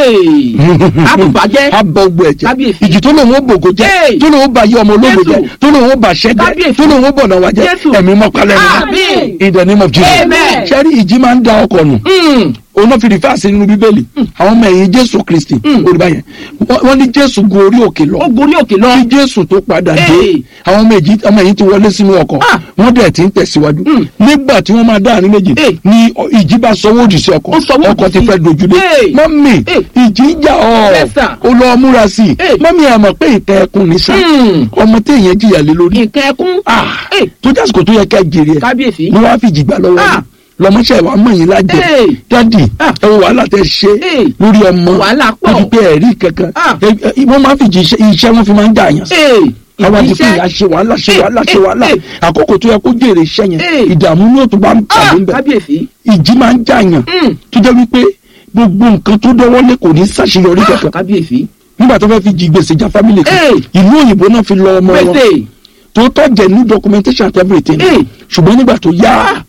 Hey! Àbùbàjẹ́. abọ gbogbo ẹ̀jẹ̀ Kábíyèsí. ìjì tó lòun ó bògo jẹ́ Hey! tó lòun ó ba yé ọmọ ológo Jésù. jẹ́ tó lòun ó ba ṣẹ́ jẹ́ Kábíyèsí. tó lòun ó bọ̀nà wa jẹ́ Jésù. ẹ̀mí mọ́kálẹ́ Àmín. in the name of Jesus Amen. ṣẹ́rí ìjì máa ń da ọkọ̀ nù Mm. òun náà fi rìfáàsì nínú bíbélì àwọn ọmọ ẹ̀yìn jésù kristi olùbá yẹn wọ́n wọ́n ní jésù gun orí òkè lọ ó gorí òkè lọ. kí jésù tó padà dé Hey. àwọn ọmọ ẹ̀yìn ọmọ ẹ̀yìn ti wọlé sínú ọkọ̀ Ah. wọ́n dẹ̀ ti ń tẹ̀síwájú Mm. nígbà tí wọ́n máa dá àárín méjì Hey. ni ọ- ìjì bá sọwọ́ òdì sí ọkọ̀ Ó sọwọ́ ọkọ̀ òdì ti sí. fẹ́ dojúlé Hey. mọ́mì Hey. ìjì ń jà ọ́ Yes, sir. ó lọ múra sí i Hey. mọ́mì ẹ̀ mọ̀ pé ìtẹ́ ẹkùn ní sá Mm. ọmọ téèyàn jìyà lé lórí nǹkan ẹkún. Ah. Hey! tó jásìkò tó yẹ ká jèrè ẹ̀ kábíyèsí. ni wọ́n á fi jìgbà lọ́wọ́ Ah. yìí lọmọṣẹ́ wa mọ̀ yín lájẹ Hey. dádì Ah. ẹ wo wàhálà tẹ ṣe Hey. lórí ọmọ Wàhálà pọ̀. lórí pé ẹ̀rí kankan Ah. Ẹ- ẹ- wọ́n máa ń fi jí iṣẹ́ iṣẹ́ wọn fi máa ń dà yàn sí Hey! àwọn àti pé Iṣẹ́. ìyá ṣe wàhálà ṣe Hey. wàhálà ṣe Hey. wàhálà Hey. àkókò tó yẹ kó jèrè iṣẹ́ yẹn Hey. ìdààmú ní òtún bá ń Ah! pàdé ń bẹ̀ kábíyèsí. ìjì máa ń jà yàn Mm. tó jẹ́ wípé gbogbo nǹkan tó dọ́wọ́lé kò ní ṣàṣeyọrí Ah! kankan kábíyèsí. nígbà tó fẹ́ fi jí gbèsè já fámìlì kan Hey. ìlú òyìnbó náà fi lọ ọmọ wọn gbèsè. tó tọ́ jẹ́ ní documentation and everything Hey. ṣùgbọ́n nígbà tó yá Ah!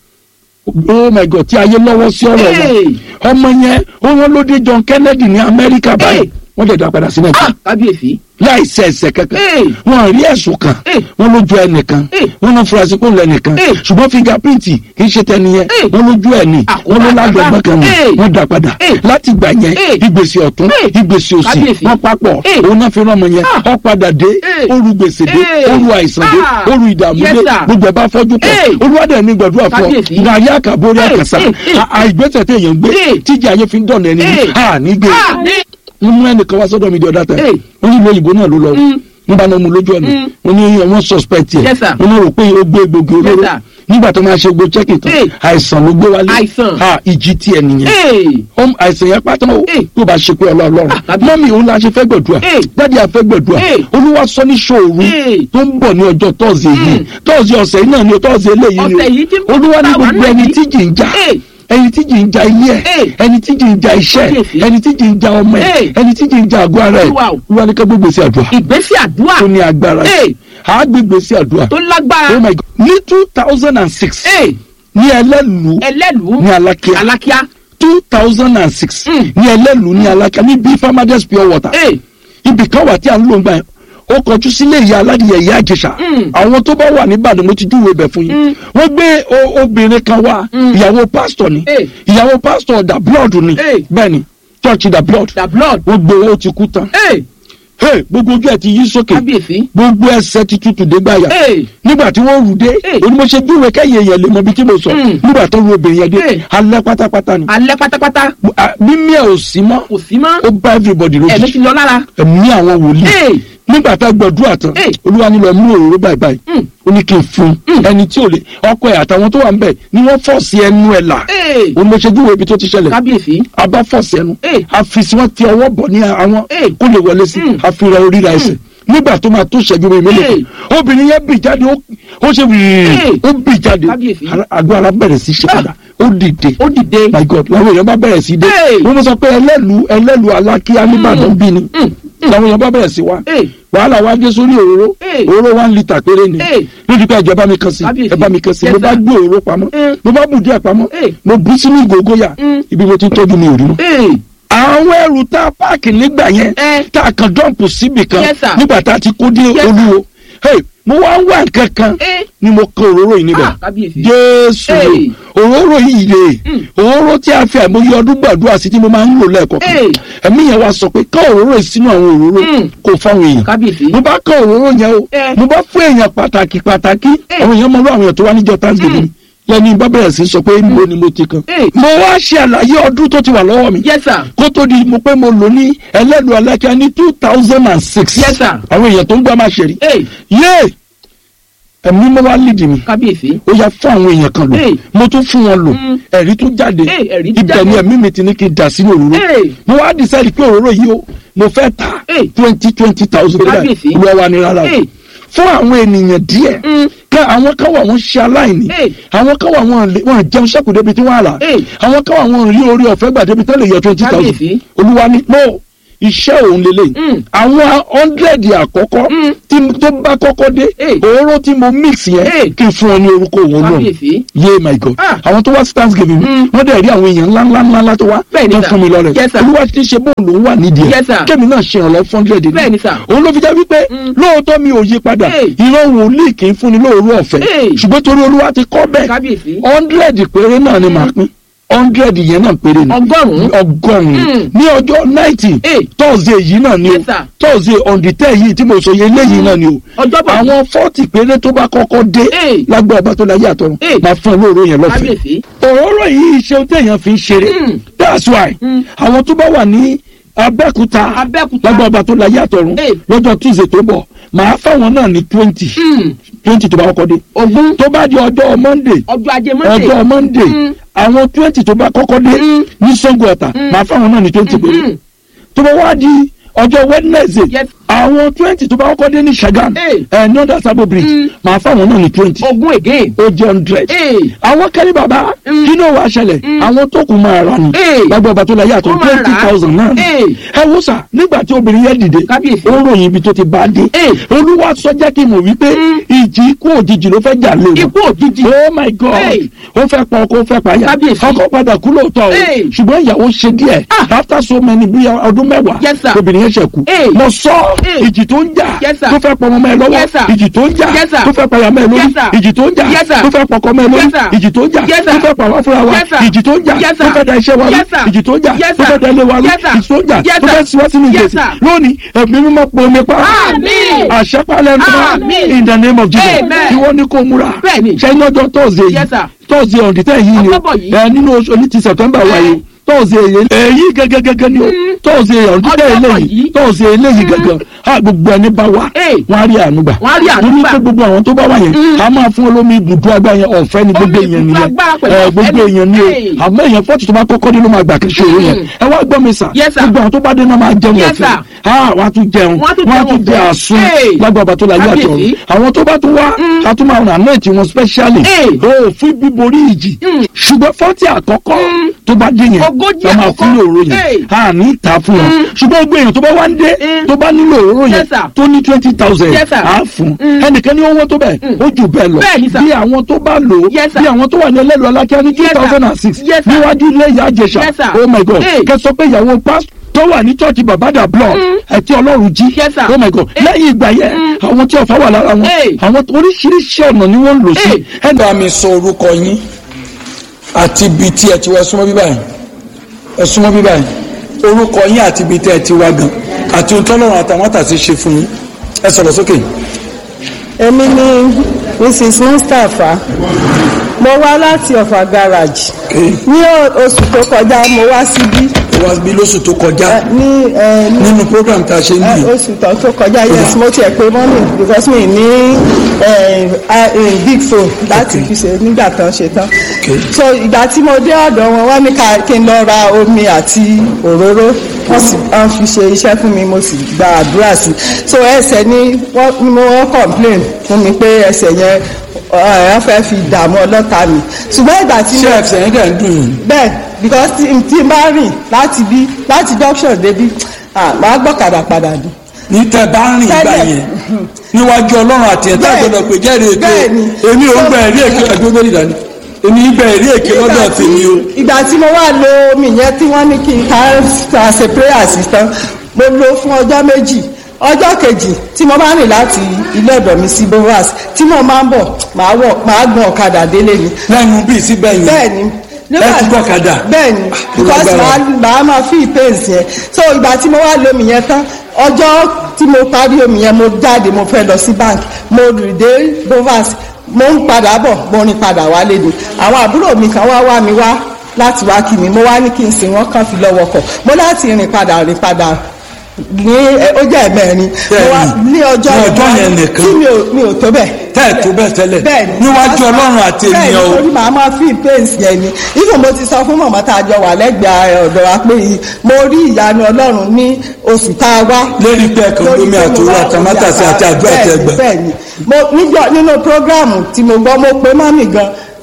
oh my god tí ayé lọ́wọ́ sí ọ̀rọ̀ Hey. wọn ọmọ yẹn ó wọ́n ló dé John Kennedy ní Amẹ́ríkà báyìí Hey. wọ́n dẹ̀ dá padà sí Nàìjíríà Ah! kábíyèsí. láì ṣe ẹ̀ṣẹ̀ kankan Hey. wọ́n rí ẹ̀sùn kan Hey. wọ́n lójú ẹnìkan Hey. wọ́n náà furasí kó lẹ́nìkan Hey. ṣùgbọ́n fingerprint kì í ṣe tẹni yẹn Hey. wọ́n lójú ẹ̀ ní Àkóbá wọ́n ló lágbẹ̀gbọ́n kan ní Hey. wọ́n dá padà Hey. láti gbà yẹn Hey. ìgbésí ọ̀tún Hey. ìgbésí òsì Kábíyèsí. wọ́n papọ̀ Hey. òun náà fi rán ọmọ yẹn Ah. ó padà dé Hey. ó ru gbèsè dé Hey. ó ru àìsàn dé Ah. ó ru ìdààmú Yes, dé sir. gbogbo ẹ̀ bá fọ́jú pọ̀ Hey. olúwadẹ̀ ní gbàdúrà fún ọ Kábíyèsí. ní ayé àkàbórí Hey. àkàsà Hey. Hey. àìgbésẹ̀ téèyàn gbé Hey. tíjà ayé fi ń dọ̀nà ẹni Hey. ní à nígbè Ah! ní. wọ́n mú ẹnìkan wá sọ́dọ̀ mi di ọ̀dà tẹ̀ Hey. wọ́n ní ìlú òyìnbó náà ló lọ Mm. nígbà náà mo lójú ọ̀nà Mm. wọ́n ní wọ́n suspect yẹ Yes, sir. wọ́n ní rò pé ó gbé egbògi olóró Yes, sir. nígbà tó máa ṣe gbó checking tán Hey. àìsàn ló gbé wálé Àìsàn. ha ìjì tí ẹ nìyẹn Hey! Ọm, àìsàn yẹn pátá o Hey. tó bá ṣe pé ọlọ́ọ̀lọ́run Ah, tàbí- mọ́mí òun la ṣe fẹ́ gbẹ̀dúà Hey. dáàdi àfẹ́ gbẹ̀dúà Hey. olúwa sọ ní ṣòru Hey. tó ń bọ̀ ní ọjọ́ tọ́sí yìí Mm. tọ́sí ọ̀sẹ̀ yìí náà ni tọ́sí eléyìí Ọ̀sẹ̀ ni yìí tí o olúwa ní bá wà gbogbo náà ẹni yìí. tí jì ń jà Hey. ẹni tí jì ń ja ilé ẹ Hey. ẹni tí jì ń ja iṣẹ́ Kábíyèsí. ẹni tí jì ń ja ọmọ ẹ Hey. ẹni tí jì ń ja àgọ́ ara ẹ Olúwa o. olúwa ní ká gbégbé sí àdúrà ìgbésí àdúrà tó ní agbára Hey. á gbégbé sí àdúrà tó lágbára. oh my god ní two thousand and six Hey! ní ẹlẹ́lu ẹlẹ́lùú. ní alákíá alákíá. two thousand and six Mm. ní ẹlẹ́lu ní alákíá ní bí farmers pure water Hey! ibì kan wà tí à ń lò ń gbà yẹn ó kọjú sílé ìyá aládìyẹ ìyá àjẹsà Mm. àwọn tó bá wà níbàdàn mo ti júwèé bẹ̀ fún yín Mm. wọ́n gbé o- obìnrin kan wá Mm. ìyàwó pásítọ̀ ni Hey. ìyàwó pásítọ̀ da blood ni Hey. bẹ́ẹ̀ ni church da blood the blood. wọ́n gbé owó ti kú tán Hey! Hey, gbogbo ojú ẹ̀ ti yí sókè kábíyèsí. gbogbo ẹsẹ̀ ti tutù dé gbàyà Hey! nígbà tí wọ́n rù dé Hey. onímọ̀ṣẹ́ júwèé kẹ́yìn èèyàn lè mọ ibi tí mo sọ Mm. nígbà tó ru obìnrin yẹn dé Hey. alẹ́ pátápátá ni alẹ́ pátápátá Ah, mímí ẹ̀ ò sí mọ́ kò sí mọ́. ó bá everybody ẹ̀mí lójijì ti lọ lára. ẹ̀mí àwọn wòlíì Hey! nígbà tá a gbàdúrà tán Hey. olúwa ní lọ mú òróró báyìí báyìí Mm. ó ní kí n fún un ẹni tí ò lè ọkọ ẹ̀ àtàwọn tó wà ń bẹ̀ ni wọ́n fọ́ọ̀sì ẹnu ẹ̀ là Hey! òun ló ṣe júwèé ibi tó ti ṣẹlẹ̀ kábíyèsí. a bá fọ́ọ̀sì ẹnu Hey. a fi sí wọn ti ọwọ́ bọ̀ ní àwọn Hey. kó lè wọlé sí Mm. a fi ra orí ra ẹsẹ̀ nígbà tó máa tó ṣẹ́jú mi mélòó Hey. kan obìnrin yẹn bì jáde ó- ó ṣe wìrì Hey. ó bì jáde Kábíyèsí. Ara- àgọ́ ara bẹ̀rẹ̀ sí ṣe padà ó dìde ó dìde. my god làwọn èèyàn bá bẹ̀rẹ̀ sí dé Hey. wọ́n mọ̀ sọ pé ẹlẹ́lu ẹlẹ́lu alákíá nìbàdàn bí ni Mm. làwọn èèyàn bá bẹ̀rẹ̀ sí wá Hey! wàhálà wa dé sórí òróró Hey. òróró one litre péré ni Hey. lójú pé ẹjọ bá mi kan sí Kábíyèsí. ẹ bá mi kan sí Yes, mo bá sir. gbé òróró pamọ́ Mm. mo bá bù díẹ̀ pamọ́ Hey. mo bù sínú ìgògóyà Mm. ibi mo ti ń tọ́jú mi ò rí mọ́. Hey! àwọn ẹrù tá a páàkì nígbà yẹn Eh. tá a kan dọ́ǹpù síbì kan Yes, sir. nígbà tá a ti kó dé Yes, sir. olúwo Hey, mo wá ń wá nǹkan kan Eh. ni mo kan òróró yìí níbẹ̀ Ah, kábíyèsí. jésù Hey. òróró yìí rè Mm. òróró tí a fi àìmọye ọdún gbàdúrà sí tí mo máa ń lò lẹ́ẹ̀kọ̀kan Hey. ẹ̀mí yẹn wá sọ pé ká òróró yìí sínú àwọn òróró Mm. kò fáwọn èèyàn kábíyèsí. mo bá kọ òróró yẹn o Eh. mo bá fún èèyàn pàtàkì pàtàkì Eh. àwọn èèyàn mọ lọ àwọn èèyàn tó wá níjọ thanksgiving Mm. lẹni bá bẹ̀rẹ̀ sí sọ pé mo ni mo ti kan Eh. mo wá ṣe àlàyé ọdún tó ti wà lọ́wọ́ mi yes sir. kó tó di mo pé mo lò ní ẹlẹ́lu alákíá ní two thousand and six Yes, sir. àwọn èèyàn tó ń gbá máa ṣe rí Hey! yé ẹ̀mí mo wá lídìí mi kábíyèsí. ó yá fún àwọn èèyàn kan lò Hey. mo tún fún wọn lò Mm. ẹ̀rí tó jáde Hey, ẹ̀rí tó ibẹ̀ jáde. ni ẹ̀mí mi ti ní kí n dà sínú òróró Hey. mo wá decide pé òróró yìí o mo fẹ́ ta Hey. twenty twenty thousand Kábíyèsí. lọ́wọ́ wa ni rárá o Hey. fún àwọn ènìyàn díẹ̀ Mm. ká àwọn kan wà wọ́n ṣe aláìní Hey. àwọn kan wà wọ́n lè- wọ́n jẹun sẹ́kù débi tí wọ́n á rà Hey. àwọn kan wà wọ́n rí orí ọ̀fẹ́ gbà débi tí wọ́n lè yọ twenty thousand Kábíyèsí. olúwa ni no iṣẹ́ òun lélẹ̀ Mm. àwọn hundred àkọ́kọ́ Mm. tí tó bá kọ́kọ́ dé Hey. òróró tí mo mix yẹn Hey. kí n fún ọ ní orúkọ òun náà kábíyèsí. yé my god Ah. àwọn tó wá sí thanksgiving Mm. wọ́n dẹ̀ rí àwọn èèyàn ńlá ńlá ńlá ńlá tó wá Bẹ́ẹ̀ ni tó sir. fún mi lọ́rẹ̀ Yes, sir. olúwa ti ṣe bóun lòún wà nídìí Yes, sir. ẹ̀ kémi náà ṣe ìrànlọ́ fún hundred Bẹ́ẹ̀ ni sir. òun ló fi jẹ́ wípé Mm. lóòótọ́ mi ò yí padà Hey. ìran wòlíì kì í fúnni lóòrú ọ̀fẹ́ Hey. ṣùgbọ́n torí olúwa ti kọ́ bẹ́ẹ̀ kábíyèsí. hundred péré náà ni màá pín hundred yẹn náà péré ni ọgọ́rùn-ún. ọgọ́rùn-ún Mm. ní ọjọ́ ninety Hey. thursday yìí náà ni o Yes, sir. thursday on the ten yìí tí mo sọ yẹ léyìí náà ni o ọjọ́bọ̀. àwọn forty péré tó bá kọ́kọ́ dé Hey. lágbára ọba tó láyé àtọ̀run Hey. máa fún ẹ lóòrò yẹn lọ́fẹ̀ẹ́ kábíyèsí. òróró yìí ṣe téèyàn fi ń ṣeré Mm. that's why Mm. àwọn tó bá wà ní abẹ́kúta Abẹ́òkúta. lágbára ọba tó láyé àtọ̀run Hey. lọ́jọ́ tuesday tó bọ̀ màá fáwọn náà ní twenty Mm. twenty tó bá kọ́kọ́ dé ogún. tó bá di ọjọ́ monday ọjọ́ ajé monday. ọjọ́ monday Mm. àwọn twenty tó bá kọ́kọ́ dé Mm. ní sango ọ̀tà máa fáwọn náà ní twenty péré Mm. tó bá wá di ọjọ́ wednesday Yes. àwọn twenty tó bá kọ́kọ́ dé ní sagam Hey. ẹ̀ ní ọ̀dà sábò bridge Mm. máa fáwọn náà ní twenty ogún again. ó jẹ́ hundred Hey. àwọn kẹ́lí bàbá Mm. kí ló wàá ṣẹlẹ̀ Mm. àwọn tó kù máa rà ní Hey. lágbó ọba tó la yàtọ̀ Wọ́n máa twenty rà á. thousand náà Hey. ẹ wo sà nígbà tí obìnrin yẹn dìde Kábíyèsí. ó ròyìn ibi tó ti bá a dé Hey. olúwa sọ jẹ́ kí n mọ̀ wípé Mm. ìjì ikú òjijì ló fẹ́ jà lé wọn ikú òjijì. oh my god Hey. ó fẹ́ pa ọkọ ó fẹ́ pa aya Kábíyèsí. ọkọ padà kú lóòótọ́ o Hey. ṣùgbọ́n ìyàwó ṣe díẹ̀ Ah. after so many bí ọdún mẹ́wàá Yes, sir. obìnrin yẹn ṣe kú Hey. mo sọ Hey. ìjì tó ń jà Yes, sir. tó fẹ́ pọ̀ ọmọ mẹ́ lọ́wọ́ Yes, sir. ìjì tó ń jà Yes, sir. tó fẹ́ pa ìyá mẹ́ lórí Yes, sir. ìjì tó ń jà Yes, sir. tó fẹ́ pọkọ mẹ́ lórí Yes, sir. ìjì tó ń jà Yes, tó sir. fẹ́ pa wá fúnra wa Yes, sir. ìjì tó ń jà Yes, tó sir. fẹ́ da iṣẹ́ wa rú Yes, sir. ìjì tó ń jà Yes, tó sir. fẹ́ da ilé wa rú Yes, sir. ìjì tó ń jà Yes, tó sir. fẹ́ siwá sínú Yes, ìgbésí sir. lónìí ẹ̀mí mímọ́ pọ̀ omi pa Àmín. àṣẹpálẹ̀ ń Àmín. in the name of Jesus Amen. ìwọ ni kò múra Bẹ́ẹ̀ni. ṣẹ́yìn ọjọ́ tọ́sídẹ̀ẹ́ Yes, yìí sir. tọ́sídẹ̀ẹ́ ọ̀dì tẹ́ yìí ni o October yìí. ẹ nínú oṣù ní ti September wa yìí tọ́sídẹ̀ẹ́ yìí èyí gẹ́gẹ́gẹ́gẹ́ ni o tọ́sídẹ̀ẹ́ ọ̀dì tẹ́ October eléyìí yìí. tọ́sídẹ̀ẹ́ eléyìí gẹ́gẹ́ ha gbogbo ẹni bá wa Hey. wọ́n á rí àánú gbà Wọ́n á rí àánú Torí gbà. pé gbogbo àwọn tó bá wà yẹn Mm. a máa fún olómi ibùdó agbára yẹn ọ̀fẹ́ ni gbogbo Omi èèyàn ibùdó nìyẹn agbára pẹ̀lú ẹ ọ̀fẹ́ gbogbo ni. èèyàn ni o Hey. àmọ́ èèyàn fọ́ọ̀tì tó bá kọ́kọ́ dé ló máa gbà kí ṣòro yẹn Mm. ẹ wá gbọ́ mi sà Yes, sir. gbogbo àwọn tó bá dé náà máa jẹun Yes, ọ̀fẹ́ sir. ah wọ́n á tún jẹun Wọ́n á tún wọ́n á jẹun tún jẹ ọ̀fẹ́. àsun Hey. lágbàbà tó la yé àtọ̀ Kábíyèsí. àwọn tó bá tún wá Mm. a tún máa ràn náà tí wọn specially Hey. o fún bíborí ìjì Mm. ṣùgbọ́n fọ́tì àkọ́kọ́ Mm. tó bá dé yẹn Ogójì la máa àkọ́kọ́. fún òróró Hey. yẹn a ní ìta fún wọn Mm. ṣùgbọ́n gbogbo èèyàn tó bá wá ń dé Mm. tó bá nílò òróró yẹn Yes, sir. tó ní twenty thousand Yes, sir. a fún Mm. ẹnìkan ní owó tó bẹ̀ Mm. ó jù bẹ́ẹ̀ lọ Bẹ́ẹ̀ ni, sir. bí àwọn tó bá lò ó Yes, sir. bí àwọn tó wà ní ẹlẹ́lu alákíá ní two Yes, sir. thousand and six Yes, sir. níwájú ilé ìyá àjẹsà Yes, sir. oh my god Hey. kẹ sọ pé ìyàwó pásítọ̀ tó wà ní church babada block Mm. ẹtí ọlọ́run jí Yes, sir. oh my god Hey. lẹ́yìn ìgbà yẹn Mm. àwọn tí ọ̀fà wà lára wọn Hey. àwọn oríṣiríṣi ọ̀nà ni wọ́n ń lò sí. Hey. ẹnì bá mi sọ orúkọ yín àti ibi tí ẹ ti wá ẹ súnmọ́ bíbá yìí ẹ súnmọ́ bíbá yìí orúkọ yín àti ibi tí ẹ ti wá gan àti ohun tọ́lọ́run àtàwọn àtàṣe ṣe fún yín ẹ sọ̀rọ̀ sókè. èmi ni mrs mustapha mo wá láti ọ̀fà garage Okay. ní o- oṣù tó kọjá mo wá síbí ó wá bí lóṣù tó kọjá ẹ, ní ẹ, ní nínú program tá a ṣe ń ẹ, bì oṣù tó tó kọjá yes mo tiẹ̀ pé mọ́mì because mi ní ẹ, a- ẹ, big phone láti Okay. fi ṣe nígbà tán ṣe tán Okay. so ìgbà tí mo dé ọ̀dọ̀ wọn wọ́n ní ká kí n lọ ra omi àti òróró wọ́n sì wọ́n fi ṣe iṣẹ́ fún mi mo sì gba àdúrà sí i so ẹsẹ̀ ni wọ́n ni mo wọ́n complain fún mi pé ẹsẹ̀ yẹn ẹ̀ ẹ́ fẹ́ fi dààmú ọlọ́ta mi ṣùgbọ́n ìgbà tí ṣé mo ẹsẹ̀ yẹn dẹ̀ ń dùn yín bẹ́ẹ̀ because tí tí n bá rìn láti bí láti junction débi ah, màá gbọ́kadà padà dùn. ní tẹ bá ń rìn ìgbà Tẹ́lẹ̀. yẹn níwájú ọlọ́run àti ẹ̀dá Bẹ́ẹ̀. ìgbọ́dọ̀ pé jẹ́rìí èké Bẹ́ẹ̀ni. èmi ò ń gba ẹ̀rí èké ẹ̀dúró lórí ìdání èmi ń gba ẹ̀rí èké lọ́dọ̀ tèmi o. ìgbà tí mo wá lo omi yẹn tí wọ́n ní kí n ká ká ṣe prayer sí tán mo lo fún ọjọ́ méjì ọjọ́ kejì tí mo bá rìn láti ilé ọ̀dọ̀ mi sí bovas tí mo máa ń bọ̀ màá wọ̀ màá gun ọ̀kadà délé ni lẹ́nu bíi síbẹ̀ yẹn bẹ́ẹ̀ni ẹ ti gbọ́ ọ̀kadà? bẹ́ẹ̀ni because lágbára. màá màá máa fi pains yẹn so ìgbà tí mo wá lo omi yẹn tán ọjọ́ tí mo parí omi yẹn mo jáde mo fẹ́ lọ sí bank mo rìn dé bovas mo ń padà bọ̀ mo rìn padà wálé ni àwọn àbúrò mi kan wá wá mi wá láti wá kí mi mo wá ní kí n sìn wọ́n kàn fi lọ́wọ́ kọ̀ mo láti rìn padà rìn padà ní ẹ, ó jẹ́ ẹ̀mẹ́rin mo wá Bẹ́ẹ̀ni. ní ọjọ́ Ní ọjọ́ yẹn yẹn nìkan. tí mi ò mi ò tó bẹ́ẹ̀ tẹ́ ẹ̀ tó bẹ́ẹ̀ tẹ́lẹ̀ bẹ́ẹ̀ni níwájú ọlọ́run àti ènìyàn o. bẹ́ẹ̀ni torí màá máa fi pains yẹn ni ifo mo ti sọ fún mọ̀mọ́ tá a jọ wà lẹ́gbẹ̀ẹ́ ọ̀dọ̀ wa pé mo rí ìyanu ọlọ́run ní oṣù tá a wá. lérí pé ẹ̀kan Lórí lómi pé mo àtòrò wá àtàmátàsí àti àdúrà bẹ́ẹ̀ni, tẹ́gbà. bẹ́ẹ̀ni mo níjọ nínú programu tí mo gbọ́ mo pe mọ́mì gan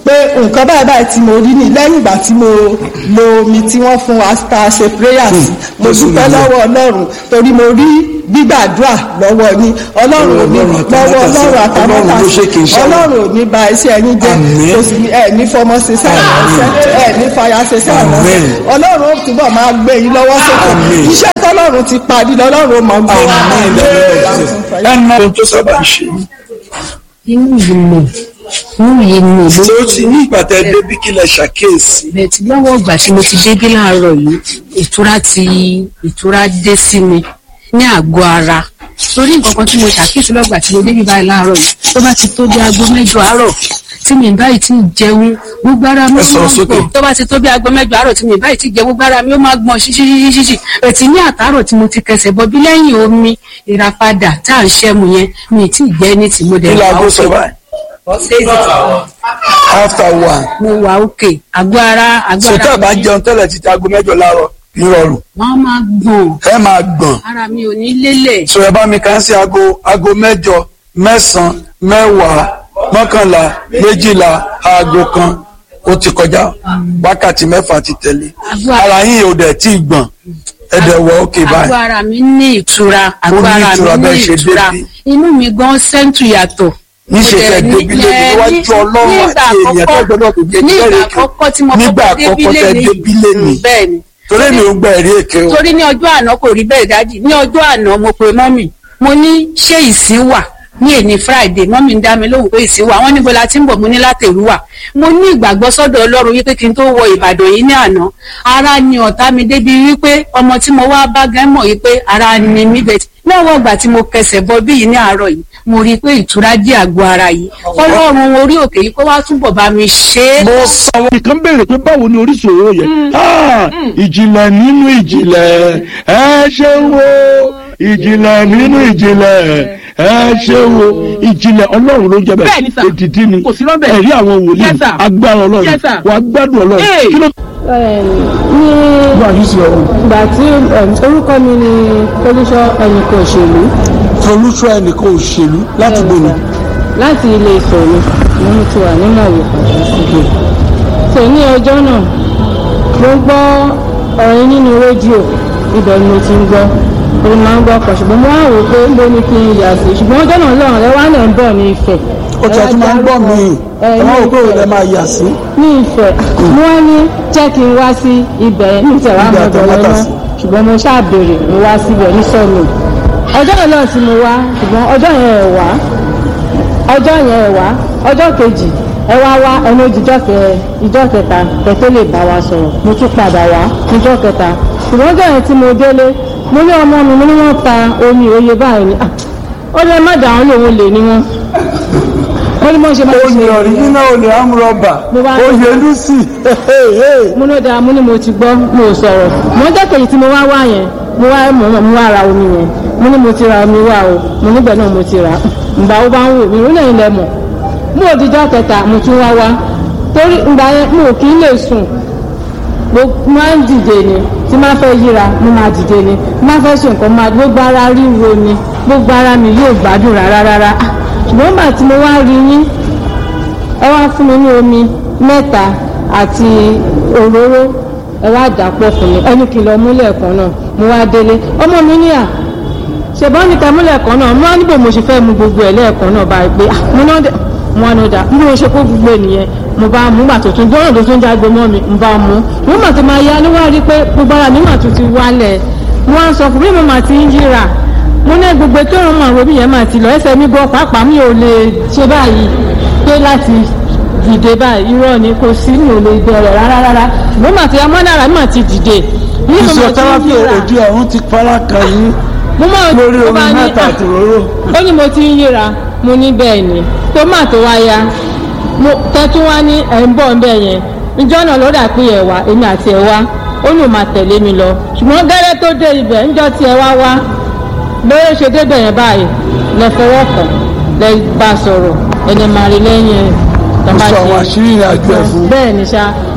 pé nǹkan báyìí báyìí tí mo rí ni lẹ́yìn ìgbà tí mo lo omi tí wọ́n fún wa tá a ṣe prayer sí mo Jésù dúpẹ́ nìyẹn. lọ́wọ́ ọlọ́run torí mo rí gbígbàdúrà lọ́wọ́ yín ọlọ́run ò ní Ọlọ́run lọ́wọ́ àtàmátàsé. ọlọ́run Ọlọ́run ló ṣe kì í àtàmátàsé ṣe àwọn. ọlọ́run ò ní ba iṣẹ́ yín jẹ́ Àmín. kò sì ní ẹ̀ ní fọmọ ṣe sẹ́yìn ẹ̀ ní fàyà ṣe sẹ́yìn Àmín. ọlọ́run ó túbọ̀ máa gbé yín lọ́wọ́ sókè Àmín. iṣẹ́ tọ́lọ́run ti parí lọ́lọ́run ó mọ̀ gbé wá. Àmín ẹnà ohun tó sábà ń ṣe yín. inú yìí nù inú yìí nù ló ṣé ó ti ní ìgbà tẹ débi kí lẹ ṣàkíyèsí. bẹ́ẹ̀ tí lọ́wọ́ ìgbà tí mo ti débí láàárọ̀ yìí ìtura ti ìtura dé sí mi ní àgọ́ ara torí nǹkan kan tí mo ṣàkíyèsí lọ́gbà tí mo débí báyìí láàárọ̀ yìí tó bá ti tó bí aago mẹ́jọ àárọ̀ tí mi báyìí ti jẹun gbogbo ara mi Ẹ ó sọ̀rọ̀ máa sókè. gbọ̀n tó bá ti tó bí aago mẹ́jọ àárọ̀ tí mi báyìí ti jẹun gbogbo ara mi ó máa gbọ̀n ṣíṣíṣíṣíṣí ẹ̀tì ní àtàárọ̀ tí mo ti kẹsẹ̀ bọ́ bí lẹ́yìn omi ìràpadà tá à ń ṣẹ́mu yẹn mi ì tí ì jẹ́ ní tí mo dẹ̀ kí wà laago ókè. sọ báyìí after one. mo wà òkè àgọ́ ara àgọ́ sọtẹ́ ara àbá mi jẹun tẹ́lẹ̀ títí aago mẹ́jọ láàárọ̀ nírọ̀rùn wọ́n máa gbọ̀n ẹ máa gbọ̀n. ara mi ò ní lélẹ̀ sọ̀rọ̀ bá mi kàn sí aago aago mẹ́jọ mẹ́sàn-án mẹ́wàá mọ́kànlá méjìlá aago kan ó ti kọjá wákàtí mẹ́fà ti tẹ̀lé Àgọ́- ara yín ò dẹ̀ tí ì gbọ̀n ẹ̀dẹ̀ wọ òkè àgọ́ báyìí ara mi ní ìtura àgọ́ ní ara ìtura mi ní bẹ́ẹ̀ ṣe ìtura débi. inú mi gan sẹ́ńtù yàtọ̀ níṣe Mo fẹ́ dẹ̀ ní- débi lé ẹ, níwájú ní- ọlọ́run nígbà àti èèyàn tó àkọ́kọ́- gbọdọ̀ kò jẹ́ nígbà jẹ́rìí àkọ́kọ́ tí mo nígbà kọ́kọ́ débí àkọ́kọ́ tẹ lé débi lé ní bẹ́ẹ̀ ni torí mi ò gbà ẹ̀rí èké o torí ní ọjọ́ àná kò rí bẹ́ẹ̀ dájì ní ọjọ́ àná mo pe mọ́mì mo ní ṣé ìsín wà ní èní friday mọ́mì ń dá mi lóhùn pé ìsín wà wọ́n níbo la ti ń bọ̀ mo ní látẹ̀rú wà mo ní ìgbàgbọ́ sọ́dọ̀ ọlọ́run wípé kí n tó wọ ìbàdàn yìí ní àná ara ni ọ̀tá mi débi wípé ọmọ tí mo wá bá gẹ́ mọ̀ wípé ara ni mí bẹ́ẹ̀ lọ́wọ́ ìgbà tí mo kẹsẹ̀ bọ bí yìí ní àárọ̀ yìí mo rí i pé ìtura jẹ́ àgọ́ ara yìí ọlọ́run orí òkè yìí kó wá túbọ̀ bá mi ṣe é mo sọ wọn nìkan béèrè pé báwo ni orísun òróró yẹn Ah, ìjìnlẹ̀ nínú ìjìnlẹ̀ ẹ ṣe wo ìjìnlẹ̀ nínú ìjìnlẹ̀ ẹ ṣe wo ìjìnlẹ̀ ọlọ́run ló jẹ́ Bẹ́ẹ̀ ni bẹ́ẹ̀ sà. èdìdí ni Kò sí rọ́bẹ̀. ẹ̀rí àwọn wòlíì Yes, sir. agbára ọlọ́run Yes, sir. wà á gbádùn ọlọ́run Hey. kí ló ní wà ní sí ọ̀run. ìgbà tí um, orúkọ mi ni olùṣọ́ ẹnìkan òṣèlú olùsọ ẹnìkan òṣèlú láti gbóni láti ilé Ifẹ̀ ni mo ti wà nínú àwò pàṣẹ so ní ọjọ́ náà mo gbọ́ ọ̀rọ̀ nínú rédíò ibẹ̀ ni mo ti ń gbọ́ orí máa ń gbọ́ ọkọ̀ ṣùgbọ́n mo wá wò ó pé ń bó ni kí n yà sí ṣùgbọ́n ọjọ́ náà lọ́rùn rẹ wá náà ń bọ̀ ní Ifẹ̀ ó ti àti máa ń gbọ́ mi ẹ, ẹ máa wò pé ní òun lè Ifẹ̀. máa yà sí ní ìfẹ́ mo wá ní jẹ́ kí n wá sí ibẹ̀ ní ìtẹ̀wá Ibi mọ̀dọ̀ àtàmátà lọ́nà sí. ṣùgbọ́n mo ṣáà béèrè mo wá síbẹ̀ ní sọ́ọ̀nù ọjọ́ yẹn náà tí mo wá ṣùgbọ́n ọjọ́ yẹn ẹ̀ wá ọjọ́ yẹn ẹ̀ wá ọjọ́ kejì ẹ wá wá ẹnu ìjọ kẹ ìjọ kẹta kẹ tó lè bá wa sọ̀rọ̀ mo tún padà wá níjọ́ kẹta ṣùgbọ́n ọjọ́ yẹn tí mo délé mo ní ọmọ mi mo ní wọ́n ta omi òye báyìí ni Ah, ó lè má dà wọ́n lòun lè ní wọn wọ́n ní mọ̀ ṣe máa ń ṣe ọ̀ríjínà olè amúrọ̀bà Mo wá- oyè lucy mo ló dáa mo ní mo ti gbọ́ mo ò sọ̀rọ̀ mo jẹ́ kèyí tí mo wá wá yẹn mo wá mo mo wá ra omi yẹn mo ní mo ti ra omi wá o mo níbẹ̀ náà mo ti rà ǹgbà ó bá ń wò mí ó lẹ́yìn lẹ mọ̀ mo ò dijọ́ kẹta mo tún wá wá torí ǹgbà yẹn mo ò kí ń lè sùn mo máa ń dìde ni tí máa fẹ́ yíra mo máa dìde ni máa fẹ́ ṣe nǹkan máa gbogbo ara ríro ni gbogbo ara mi yóò gbádùn rárá rárá Ah, ṣùgbọ́n nígbà tí mo wá rí yín ẹ wá fún mi ní omi mẹ́ta àti òróró ẹ wá dàpọ̀ fún mi ẹni kìlọ̀ múlẹ̀ kan náà mo wá délé ọmọ mi ní à ṣèbọn ní kẹmúlẹ̀ kan náà mo wá níbo mo ṣe fẹ́ mu gbogbo ẹ̀ lẹ́ẹ̀kan náà báyìí pé ah, mo náà dẹ̀ mo wá ní ọ̀dà bí mo ṣe kó gbogbo ènìyàn mo bá mú gbà tuntun gbọ́dọ̀ tó tún jágbe mọ́ mi mo bá mú mo mà ti máa ya ló wá rí pé gbogbo ara mi mà tún ti wálẹ̀ mo wá ń sọ fún mi mo mà ti ń yíra mo ní gbogbo tó ń mọ àwọn yẹn máa ti lọ ẹsẹ̀ mi gbọ́ pàápàá mi ò lè ṣe báyìí pé láti dìde báyìí irọ́ ni kò sí mi ò lè bẹ̀rẹ̀ rárá rárá ṣùgbọ́n màá ti amọ́nára mi máa ti dìde ní mo máa ti ń physiotherapy yíra òdi ọ̀run ti fara kan yín mo máa lórí mo omi bá ní, mẹ́ta "Ah, àti òróró ó ní mo ti ń yíra mo ní bẹ́ẹ̀ ni tó máa tó wá ya mo tẹ́tú wá ní ẹ̀ ń bọ̀ ń bẹ̀ yẹn níjọ́ náà ló dà pé ẹ̀ wá èmi àti ẹ̀ wá ó ní ò máa tẹ̀lé mi lọ ṣùgbọ́n gẹ́rẹ́ tó dé ibẹ̀ níjọ́ tí ẹ wá wá lórí ṣe débẹ̀ yẹn báyìí lẹ fọwọ́ kàn lẹ bá sọ̀rọ̀ ẹni máa rí lẹ́yìn ẹ̀ tó ó bá sọ ṣe- àwọn àṣírí ìrìn àjò ẹ̀ fún bẹ́ẹ̀ ni ṣá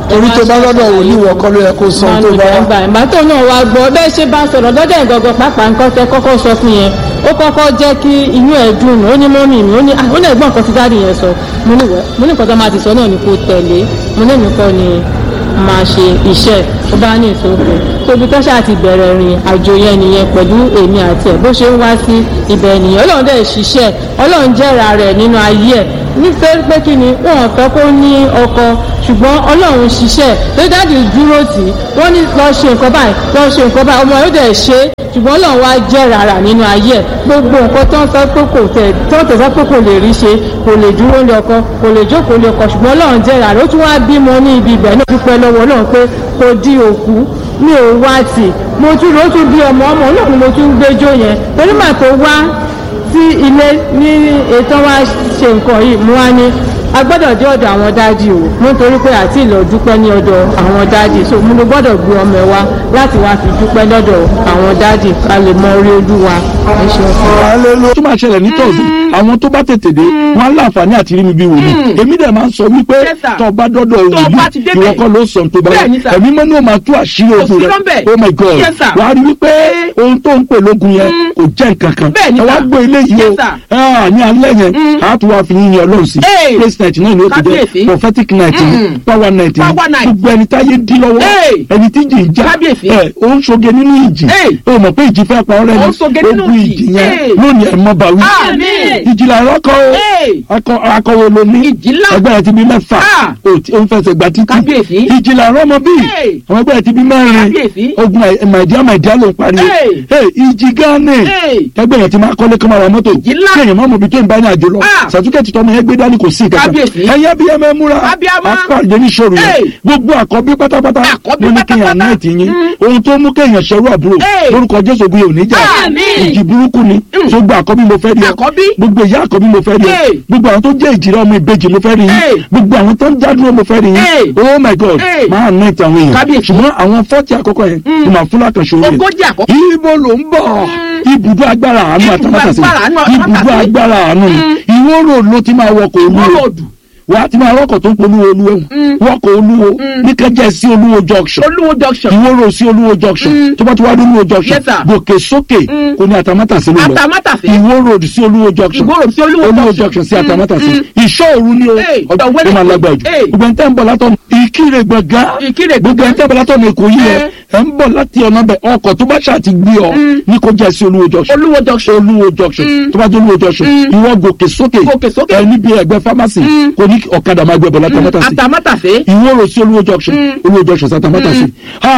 torí tó bá lọ́dọ̀ wò ní ìwọ kọ́ ló yẹ kó sọ tó bá wá. gbà ìgbà tó náà wá gbọ́ bẹ́ẹ̀ ṣe bá sọ̀rọ̀ lọ́dọ̀ ìgangan pàápàá nǹkan tẹ kọ́kọ́ sọ fún yẹn ó kọ́kọ́ jẹ́ kí inú ẹ̀ dùn ó ní mọ́mì mi ó ní ah ó ní ẹ̀gbọ́n kan tí dáàdì yẹn sọ mo ní wẹ́ mo ní nǹkan tó máa ti sọ náà ni kò tẹ̀lé mo ní èmi kọ́ ni máa ṣe iṣẹ́ tó bá ní ìsòfò tóbi tó ṣáà ti bẹ̀rẹ̀ rìn àjò yẹn nìyẹn pẹ̀lú èmi àti ẹ̀ bó ṣe ń wá sí ibẹ̀ nìyẹn ọlọ́run dẹ̀ ṣiṣẹ́ ọlọ́run jẹ́ra rẹ̀ nínú ayé ẹ̀ nítorí pé kí ni wọn fẹ́ kó ní ọkọ ṣùgbọ́n ọlọ́run ṣiṣẹ́ tó dáàdì dúró tì í wọ́n ní lọ ṣe nǹkan báyìí lọ ṣe nǹkan báyìí ọmọ yóò dẹ̀ ṣe é ṣùgbọ́n ọlọ́run wá jẹ́ rárá nínú ayé ẹ̀ gbogbo nǹkan tó ń sọ pé kò tẹ̀ tó ń tẹ̀sọ́ pé kò lè rí ṣe kò lè dúró lé ọkọ kò lè jókòó lé ọkọ ṣùgbọ́n ọlọ́run jẹ́ rárá ó tún wá bímọ ní ibi ibẹ̀ náà dúpẹ́ lọ́wọ́ ọlọ́run pé kò di òkú mi ò wá tì mo tún ló tún bí ọmọ ọmọ náà ni mo tún gbẹjọ yẹn torí mà tó wá sí ilé ní ètò wa ṣe nǹkan yìí mo wá ní a gbọ́dọ̀ dé ọ̀dọ̀ àwọn dáàdì o nítorí pé àti ìlọ dúpẹ́ ní ọ̀dọ̀ àwọn dáàdì so mo ló gbọ́dọ̀ gbé ọmọ ẹ wá láti wá fi dúpẹ́ lọ́dọ̀ àwọn dáàdì ká lè mọ orí ojú wa ẹ ṣeun fún wa. tó máa ṣẹlẹ̀ ní tọ̀sí àwọn tó bá tètè dé wọn á láǹfààní àti rí mi bí wòlíì èmi dẹ̀ máa ń sọ wípé Yes, sir. tó bá dọ́dọ̀ Tó bá ti wòlíì débẹ̀. ìwọ kọ́ ló sọ tó bá Bẹ́ẹ̀ ni, sir. ẹ̀mí mọ́ ní o máa tú àṣírí ogun sí rẹ̀ lọ́bẹ̀. oh my god Yes, sir. wàá rí wípé ohun tó ń pè lógun yẹn kò jẹ́ nǹkan kan Bẹ́ẹ̀ ni, ẹ wá sir. gbé ilé yìí Yes, o sir. Ah, ní alẹ́ yẹn a tún wá fi yín yan ọlọ́run sí Hey. praise night náà ni ó ti Kábíyèsí. jẹ́ prophetic night ni power night ni Power night. gbogbo ẹni táyé dí lọ́wọ́ Hey. ẹni tí jì ń já Kábíyèsí. ẹ ó ń ṣoge nínú ìjì Hey. ó mọ̀ pé ìjì fẹ́ pa ọ́ Ó ń ṣoge rẹ́ nínú ogun ìjì. ìjì yẹn Hey. lónìí ẹ̀ mọ́ bá wí Àmín. ìjìlá ìrọ́kọ̀ o Hey. akọ akọwo ló ní Ìjì ńlá. ẹgbẹ́ rẹ̀ ti bí mẹ́fà Ah. ó ti- ó ń fẹsẹ̀ gba títí Kábíyèsí. ìjìlá ìrọ́mọ bíi Hey. àwọn ẹgbẹ́ rẹ̀ ti bí mẹ́rin Kábíyèsí. ogun màìdíá màìdíá ló ń pariwo Hey. Hey, ìjì gánà Hey. ẹgbẹ́ rẹ̀ ti máa kọ́lé kọ́ máa ra mọ́tò Ìjì ńlá. kéèyàn má mọ̀ bí tó ń bá ní àjò lọ Ah. sàtúkẹ́tì tọmọ yẹn gbé dání kò sí ìkẹta Kábíyèsí. ẹ̀yẹ́ bí ẹ mẹ́ múra Abíamọ. apáàdé ní sọ̀rọ̀ yẹn Hey. gbogbo àkọ́bí pátápátá Àkọ́bí ló ní kéèyàn pátápátá. náà ti yín ohun tó mú kéèyàn ṣerú àbúrò Hey. lórúkọ jésù bí òní jà Àmín. ìjì burúkú ni tó gba àkọ́bí mo fẹ́ rí ọ Àkọ́bí. gbogbo ìyá àkọ́bí mo fẹ́ rí ọ Hey. gbogbo àwọn tó jẹ́ ìjìrẹ́ ọmọ ìbejì mo fẹ́ rí Hey. yín gbogbo àwọn tó ń jádúró mo fẹ́ rí Hey. yín oh my god Hey. máa ná ìtàn àwọn èèyàn Kábíyèsí. ṣùgbọ́n àwọn fọ́ọ̀tì àkọ́kọ́ yẹn ni màá fún lákànṣe orí Ogójì àkọ́kọ́. ibo ló ń bọ̀ ibùdó agbára àánú Ibùdó àtàmátàsí agbára àánú àtàmátàsí. ibùdó agbára àánú ìwó road ló ti máa wọkọ̀ Ìwó olúwo road. wà á ti máa wọkọ̀ tó ń polówó olúwo wọkọ̀ olúwo ní kẹjẹ sí olúwo junction olúwo junction ìwó road sí olúwo junction tó bá ti wá dé olúwo junction Yes, sir. gòkè sókè kò ní àtàmátàsí ló lọ Àtàmátàsí. ìwó road sí olúwo junction Ìwó road sí Olúwo olúwo junction. junction sí Mm, àtàmátàsí mm. ìṣọ́ òru ni o Hey, ọjọ́ ọ̀dọ̀ tó máa lágbára jù Hey. gbogbo ẹni tẹ́ ń bọ̀ látọ̀ ìkírè gbọ̀ngàn Ìkirè gbogbo ẹni tẹ́ ń bọ̀ látọ̀ ní èkó yìí Eh. ẹ ń bọ̀ láti ọ̀nà bẹ̀ ọkọ̀ tó bá ṣáà ti gbé ọ ní kó jẹ́ sí olúwo junction olúwo junction olúwo junction tó bá jẹ́ olúwo junction ìwọ gòkè sókè Gòkè sókè. ẹ níbi ẹgbẹ́ pharmacy kò ní ọ̀kadà máa gbẹ bọ̀ látàmátàsí àtàmátàsé ìwọ rò sí olúwo junction olúwo junction sátàmátàsí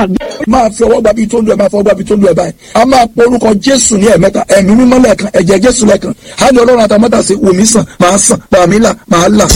máa fi ọwọ́ gbàbí tó ń lu ẹ̀ máa fọwọ́ gbàbí tó ń lu ẹ̀ báyìí a máa pọ orúkọ jésù ní ẹ̀mẹ́ta ẹ̀mí mímọ́ lẹ́ẹ̀kan ẹ̀jẹ̀ jésù lẹ́ẹ̀kan á ní ọlọ́run àtàmọ́tà sí wòmí sàn máa sàn bàmí là máa là.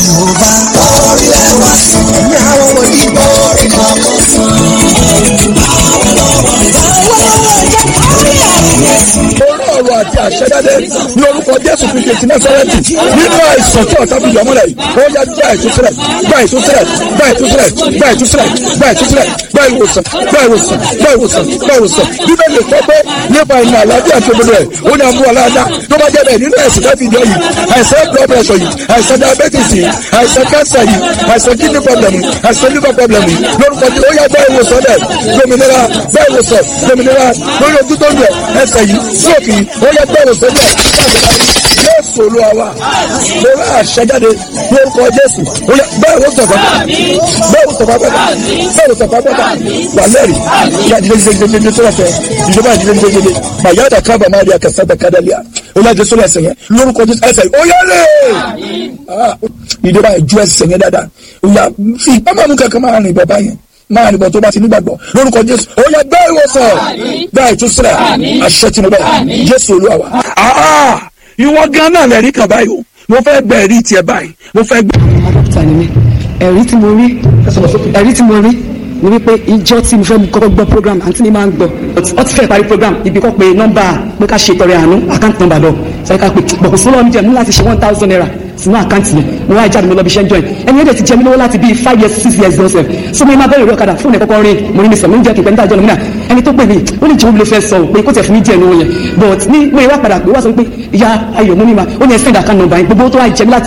orí ọ̀rọ̀ àti àṣẹjáde ní orúkọ jésù kristu ti násárẹ́tì nínú àìsàn tí ọ̀tá fi yọ mọ́lẹ̀ yìí ó yá gba ìtúsílẹ̀ gba ìtúsílẹ̀ gba ìtúsílẹ̀ gba ìtúsílẹ̀ gba ìtúsílẹ̀ gba ìwòsàn gba ìwòsàn gba ìwòsàn gba ìwòsàn bíbélì sọ pé nípa ìrìn àlàáfíà tó gbọdọ̀ ẹ̀ ó ní àmú aláàdá tó bá jẹ́ bẹ́ẹ̀ nínú ẹ̀sìn káfí ìjọ yìí àìsàn blood pressure yìí àìsàn diabetes yìí àìsàn cancer yìí àìsàn kidney problem yìí àìsàn liver problem yìí lórúkọ tí ó yá gba ìwòsàn dẹ̀ dominira gba ìwòsàn dominira lórí ojú tó ń lẹ̀ ẹsẹ̀ yìí sóòkì yìí ó yá gba ìwòsàn dẹ̀ jésù olúwa wa lórí àṣẹjáde lórúkọ jésù ó yá gba ìwòsàn pápá gba ìwòsàn pápá gba ìwòsàn pápá wà lẹ́rìí ìyá ìdílé ìdílé ìdílé ìdílé tó lọ́sẹ̀ ìjọba ìdílé ìdílé ìdílé màyà dà kábà máa di àkàsà dà kádàlíà ó yá jésù lẹ́sẹ̀ yẹn lórúkọ jésù ẹsẹ̀ yìí ó yá lé ìjọba ìjú ẹsẹ̀ yẹn dáadáa ó yá fi ìpamọ́ mú kankan máa rìn bọ̀ báyẹn máa nìbọn tó bá ti nígbàgbọ́ lórúkọ jésù ó yá gbá ìwòsàn gbá ìtúsílẹ̀ àṣẹ tí mo bẹ̀ jésù olúwa wa. Ah, ìwọ gan náà lẹ́rìí kan báyìí o mo fẹ́ gbẹ ẹ̀rí tiẹ̀ báyìí mo fẹ́ gbẹ. dókítà ni mí ẹ̀rí tí mo rí ẹ̀rí tí mo rí ni wípé ìjọ tí mo fẹ́ kọ́kọ́ gbọ́ program àǹtí mi máa ń gbọ́ ọ ti fẹ́ parí program ibi kọ́ pé nọ́mbà pé ká ṣe tọrẹ àánú àkáǹtì nọ́mbà lọ sọ ká pé bọ̀kù fún lọ́wọ́ mi jẹ́ mú láti ṣe one thousand naira sínú àkáǹtì yẹn mo wá jáde mo lọ bí iṣẹ́ ń join ẹni yẹn dẹ̀ ti jẹ mí lọ́wọ́ láti bíi five years six years lọ́sẹ̀ so mo máa bẹ̀rẹ̀ ìwé ọ̀kadà fóònù ẹ̀ kọ́kọ́ rin mo ní mi sọ mo ń jẹ́ kíkẹ́ níta ìjọ lómìnà ẹni tó pè mí ó ní jẹ́wọ́ mi ló fẹ́ sọ pé kó tẹ̀ fún mi díẹ̀ lówó yẹn but ní mo ìwà padà pé wá sọ pé ìyá ayọ̀ mo ní ma ó ní ẹ send account number yẹn gbogbo tó wá jẹ mí láti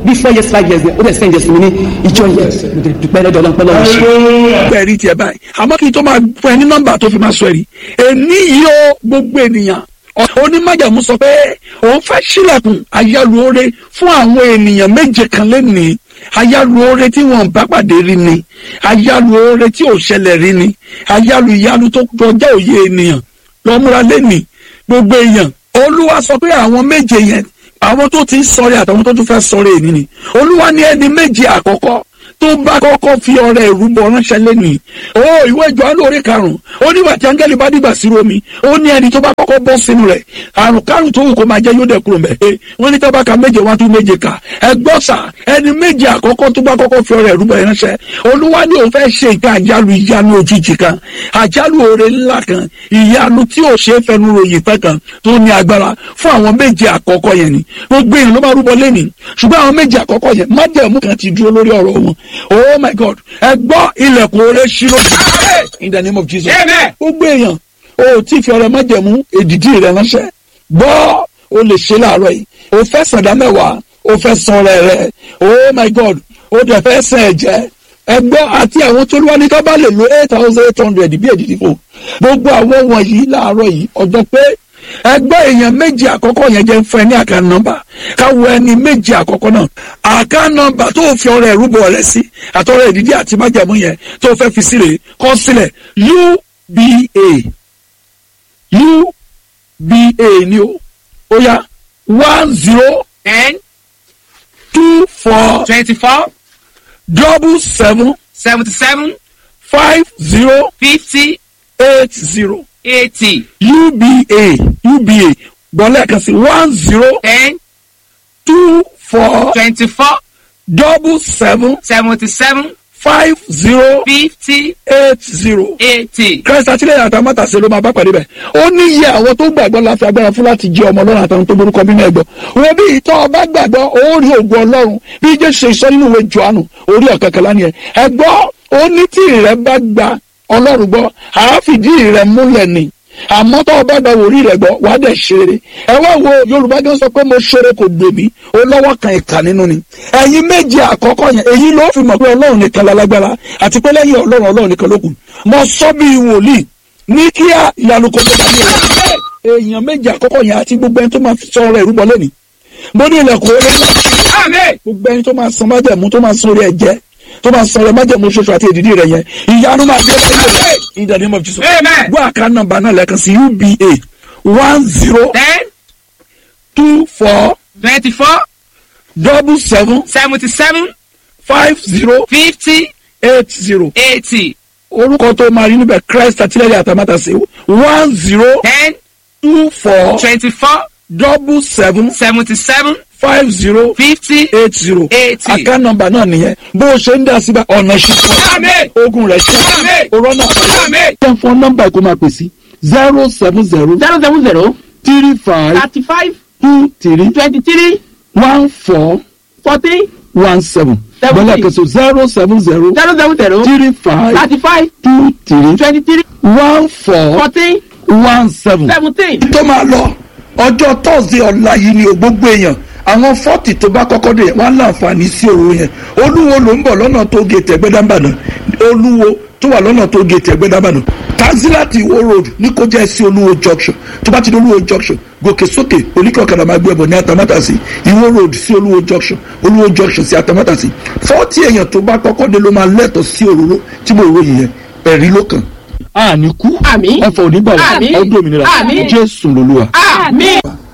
bí four years five years ó dẹ̀ spend years mi ní ìjọ yẹn mo dẹ̀ dúpẹ́ lọ́dọ̀ ọlọ́run pẹ́lú ọ̀run ṣe. ẹ̀rí tiẹ̀ báyìí àmọ́ kí n tó máa fún ẹ ní nọ́mbà tó fi máa sọ ẹ̀rí èní yìí ó gbogbo ènìyàn onímájàmú sọ pé òun fẹ́ sílẹ̀kùn ayálùore fún àwọn ènìyàn méje kan lẹ́nìí ayálùore tí wọn bá pàdé rí ni ayálùore tí ò ṣẹlẹ̀ rí ni ayálù ìyálù tó kọjá òye ènìyàn lọ́múra lẹ́nìí gbogbo èèyàn olúwa sọ pé àwọn méje yẹn àwọn tó ti ń sọ̀rẹ́ àtàwọn tó tún fẹ́ sọ̀rẹ́ èní ni olúwa ní ẹni méje àkọ́kọ́ tó bá kọ́kọ́ fi ọrẹ ìrúbọ ránṣẹ́ lẹ́nìí ó ìwé Jòhánù orí karùn-ún ó nígbà tí áńgẹ́lì bá dìgbà sí romi ó ní ẹni tó bá kọ́kọ́ bọ́ sínú rẹ̀ àrùn kárùn tó wù kó máa jẹ́ yóò dẹ̀ kúrò mẹ́ wọ́n ní tábàkà méje wá tún méje kà ẹgbọ́n sà ẹni méje àkọ́kọ́ tó bá kọ́kọ́ fi ọrẹ ìrúbọ ránṣẹ́ olúwa ní òun fẹ́ ṣe nǹkan àjálù ìyanu òjijì kan àjálù oore ńlá kan ìyanu tí ò ṣe é fẹnu ròyìn pẹ́ kan tó ní agbára fún àwọn méje àkọ́kọ́ yẹn ni gbogbo èèyàn ló máa rúbọ lẹ́nìí ṣùgbọ́n àwọn méje àkọ́kọ́ yẹn májẹ̀mú kan ti dúró lórí ọ̀rọ̀ wọn oh my god ẹ gbọ́ ilẹ̀kùn oore ṣí lójú in the name of jesus gbogbo èèyàn o tí fi ọrẹ májẹ̀mú èdìdí rẹ ránṣẹ́ gbọ́ o lè ṣe láàárọ̀ yìí o fẹ́ sàdá mẹ́wàá o fẹ́ san ọrẹ rẹ oh my god o dẹ̀ fẹ́ sàn ẹ̀jẹ̀ ẹgbọ́ àti àwọn tó lúwa ní ká bá lè lo eight thousand eight hundred bí èdìdí fò gbogbo àwọn wọ̀nyí láàárọ̀ yìí ọjọ́ pé ẹgbẹ́ èèyàn méjì àkọ́kọ́ yẹn jẹ́ fún ẹ ní àká nọ́mbà káwọ ẹni méjì àkọ́kọ́ náà àká nọ́mbà tó fi ọrẹ ìrúbọ rẹ sí àtọrẹ ìdídí àti májàmú yẹn tó fẹ́ fi sílẹ̀ kọ sílẹ̀ uba uba ni o ó yá one zero ten two four twenty-four double seven seventy-seven five zero fifty eight zero eighty uba uba gbọ́lẹ̀ kan sí one zero ten two four twenty-four double seven seventy-seven five zero fifty eight zero. eighty. Christ àtìlẹ́yìn àtàwọn mátàsí ló máa bá pàdé bẹ̀. ó ní iye àwọn tó gbàgbọ́ láti agbára fún láti jẹ́ ọmọ ọlọ́run àtàwọn tó borúkọ bí náà gbọ́. wọ́n bí ìtọ́ ọba gbàgbọ́ ó rí ògùn ọlọ́run bí jésù ṣe sọ nínú ìwé johannu orí ọ̀kẹ́kẹ́lá nìyẹn. ẹ gbọ́ ó ní tí ìrẹ́ bá gba ọlọ́run gbọ́ àáfìdí ìrẹ́ múlẹ̀ ni àmọ́ tó o bá gba wòrí rẹ̀ gbọ́ wàá dẹ̀ ṣeré ẹ wá wo yorùbá gan sọ pé mo ṣeré kò gbè mí ó lọ́wọ́ kan ìkà nínú ni ẹ̀yin méje àkọ́kọ́ yẹn èyí ló fi mọ̀ pé ọlọ́run nìkan lálágbára àti pé lẹ́yìn ọlọ́run ọlọ́run nìkan ló kù mo sọ bí wòlíì ní kíá ìyanu kò tó bá mi rẹ̀ èèyàn méje àkọ́kọ́ yẹn àti gbogbo ẹni tó máa sọ ọ̀rọ̀ ìrúbọ lẹ́ni mo ní ilẹ̀kùn orí ńlá gbogbo ẹni tó máa san májẹ̀mú tó máa san orí ẹ̀jẹ̀ tó máa san orí májẹ̀mú ṣoṣo àti èdìdí rẹ̀ yẹn ìyanu máa dé lẹ́yìn in the name of Jesus Amen. gbọ́ àká nọ́mbà náà lẹ́ẹ̀kan sí uba one zero ten two four twenty-four double seven seventy-seven five zero fifty eight zero eighty orúkọ tó máa rí níbẹ̀ Christ àtìlẹ́yìn àtàmátàsé one zero ten two four twenty-four double seven seventy-seven five zero fifty eight zero eighty. àká nọ́mbà náà nìyẹn bó o ṣe ń dá síbẹ̀ ọ̀nà Amen. ṣùkọ́ ogun rẹ̀ ṣe Amen. òrọ̀ náà Amen. ten fún nọ́mbà kó máa pè sí zero seven zero zero seven zero three five thirty-five two three twenty-three one four forty one seven Seventeen. gbọ́dọ̀ kẹsàn zero seven zero zero seven zero three five thirty-five two three twenty-three one four forty one seven. seventeen. tó máa lọ ọjọ́ thursday ọ̀la yìí ni o gbogbo èèyàn àwọn fọ́ọ̀tì tó bá kọ́kọ́ dé wọ́n á láǹfààní sí òru yẹn olúwo ló ń bọ̀ lọ́nà tó gètè ẹgbẹ́dàbàdàn olúwo tó wà lọ́nà tó gètè ẹgbẹ́dàbàdàn tanzilati iwo road ní kó jẹ́ sí olúwo junction tó bá ti di olúwo junction gòkè sókè oníkọ̀ọ̀kadà máa gbé ẹbọ ní atamátàsí iwo road sí olúwo junction olúwo junction sí atamátàsí fọ́ọ̀tì èèyàn tó bá kọ́kọ́ dé ló máa lẹ́tọ̀ọ́ sí òróró tí mo ròyìn yẹn ẹ̀rí ló kàn. àní kú Àmín. ẹ̀fọ́ onígbà Àmín. ọdún òmìnira Àmín. jésù lolúwa. àmín.